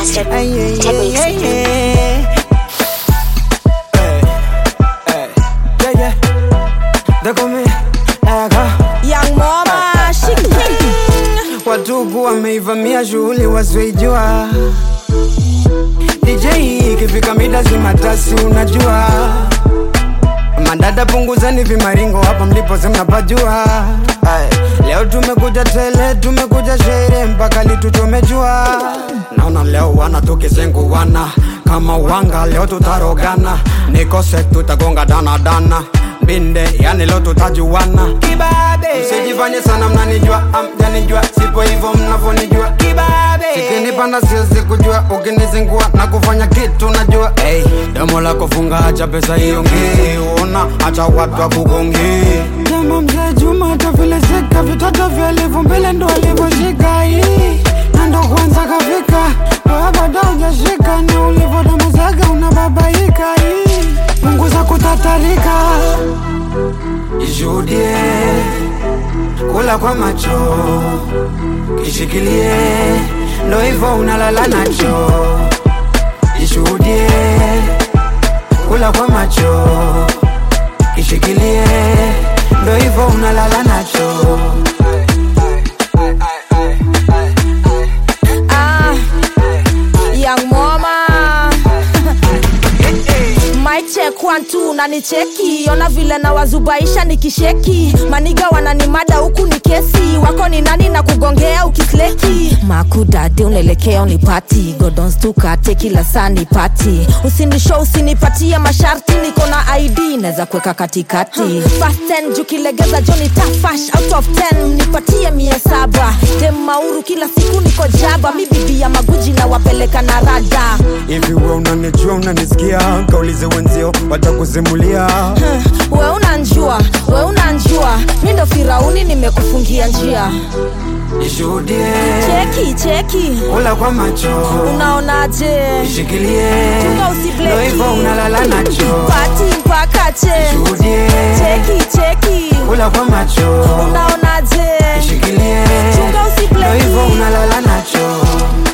Master Ay, yeah, yeah, Techniques. yeah, yeah. Hey, hey, yeah, yeah. They call me Aga. Young mama, she king. Watuku wameivamia shughuli wasioijua. DJ ikifika mida zimatasi, unajua madada, punguzani vimaringo hapa mlipo mnapajua. Ay, Leo tumekuja tele, tumekuja shere mpaka lituchomejua. Naona leo wana tukizenguwana kama wanga, leo tutarogana, nikose tutagonga dana dana binde, yani leo tutajuana. Kibabe, msijifanye sana mnanijua, amjanijua, sipo hivyo mnavyonijua. Kibabe, sikinipanda siwezi kujua, ukinizingua na kufanya kitu najua. Hey, domo lako funga, acha pesa iongee, ona acha watu wakugongee. Kama mzee Juma atavilezeka, vitoto vya elfu mbele ndo alivyoshika hii na ndo kwanza kafika, wewe bado hujashika, ni ulivyodomozaga unababaika hii, punguza kutatarika, ishuhudie kula kwa macho, kishikilie, ndo hivyo unalala nacho, ishuhudie kula kwa macho, kishikilie, ndo hivyo unalala nacho. Ah, young mama. My check one two nanicheki ona vile na wazubaisha nikisheki maniga wananimada huku ni kesi wako ni nani na kugongea ukisleki makudade unaelekea unipati godonstukate kila saa nipati usinisho usinipatie masharti niko na id naweza kuweka katikati Fast 10 juu kilegeza joni tafash out of 10 nipatie mia saba dem mauru kila siku niko jaba mi bibi ya maguji na wapeleka na rada hivi we unanijua unanisikia kaulize wenzio watakusimulia we unanjua we unanjua mi ndo firauni nimekufungia njia ishuhudie cheki cheki kula kwa macho unaonaje ishikilie Chunga ndo usibleki hivyo unalala nacho pati mpaka che ishuhudie cheki cheki kula kwa macho unaonaje ishikilie Chunga usibleki. ndo hivyo unalala nacho